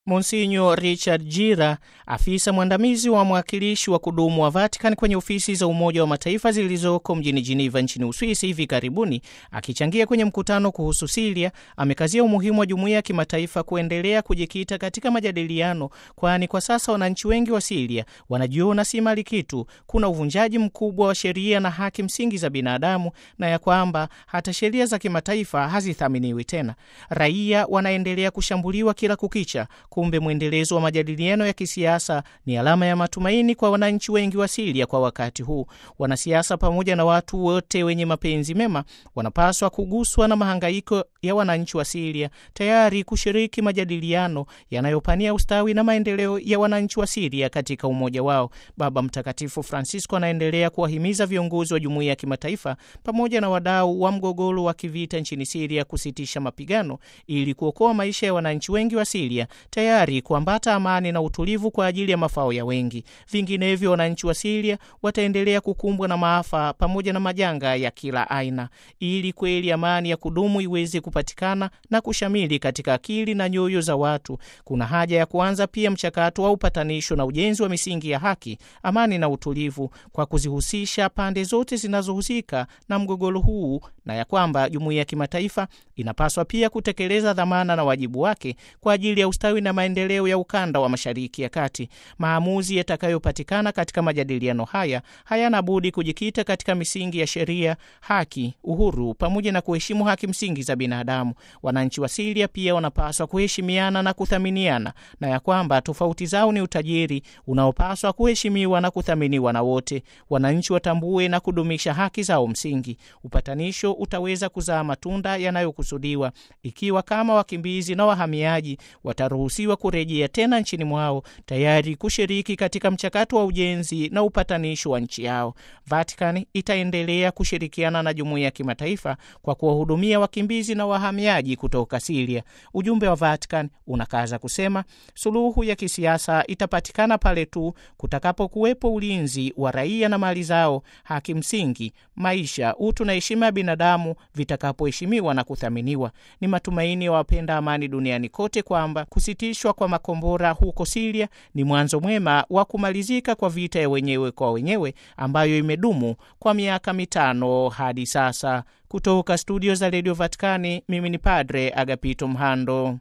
Monsinyo Richard Jira, afisa mwandamizi wa mwakilishi wa kudumu wa Vatican kwenye ofisi za Umoja wa Mataifa zilizoko mjini Geneva nchini Uswisi hivi karibuni, akichangia kwenye mkutano kuhusu Siria, amekazia umuhimu wa jumuiya ya kimataifa kuendelea kujikita katika majadiliano, kwani kwa sasa wananchi wengi wa Siria wanajiona si mali kitu, kuna uvunjaji mkubwa wa sheria na haki msingi za binadamu, na ya kwamba hata sheria za kimataifa hazithaminiwi tena. Raia wanaendelea kushambuliwa kila kukicha. Kumbe mwendelezo wa majadiliano ya kisiasa ni alama ya matumaini kwa wananchi wengi wa Siria kwa wakati huu. Wanasiasa pamoja na watu wote wenye mapenzi mema wanapaswa kuguswa na mahangaiko ya wananchi wa Siria, tayari kushiriki majadiliano yanayopania ustawi na maendeleo ya wananchi wa Siria katika umoja wao. Baba Mtakatifu Francisco anaendelea kuwahimiza viongozi wa jumuiya ya kimataifa pamoja na wadau wa mgogoro wa kivita nchini Siria kusitisha mapigano ili kuokoa maisha ya wananchi wengi wa Siria tayari kuambata amani na utulivu kwa ajili ya mafao ya wengi. Vinginevyo, wananchi wa Siria wataendelea kukumbwa na maafa pamoja na majanga ya kila aina. Ili kweli amani ya kudumu iweze kupatikana na kushamili katika akili na nyoyo za watu, kuna haja ya kuanza pia mchakato wa upatanisho na ujenzi wa misingi ya haki, amani na utulivu, kwa kuzihusisha pande zote zinazohusika na mgogoro huu, na ya kwamba jumuiya ya kimataifa inapaswa pia kutekeleza dhamana na wajibu wake kwa ajili ya ustawi na maendeleo ya ukanda wa Mashariki ya Kati. Maamuzi yatakayopatikana katika majadiliano haya hayana budi kujikita katika misingi ya sheria, haki, uhuru pamoja na kuheshimu haki msingi za binadamu. Wananchi wa Siria pia wanapaswa kuheshimiana na kuthaminiana, na ya kwamba tofauti zao ni utajiri unaopaswa kuheshimiwa na kuthaminiwa na wote. Wananchi watambue na kudumisha haki zao msingi. Upatanisho utaweza kuzaa matunda yanayokusudiwa ikiwa kama wakimbizi na wahamiaji wataruhusiwa kurejea tena nchini mwao tayari kushiriki katika mchakato wa ujenzi na upatanisho wa nchi yao. Vatican itaendelea kushirikiana na jumuiya ya kimataifa kwa kuwahudumia wakimbizi na wahamiaji kutoka Siria. Ujumbe wa Vatican unakaza kusema suluhu ya kisiasa itapatikana pale tu kutakapokuwepo ulinzi wa raia na mali zao, haki msingi, maisha, utu na heshima ya binadamu vitakapoheshimiwa na kuthaminiwa. Ni matumaini ya wapenda amani duniani kote kwamba kusitishwa kwa makombora huko Siria ni mwanzo mwema wa kumalizika kwa vita ya wenyewe kwa wenyewe ambayo imedumu kwa miaka mitano hadi sasa. Kutoka studio za redio Vatikani, mimi ni Padre Agapito Mhando.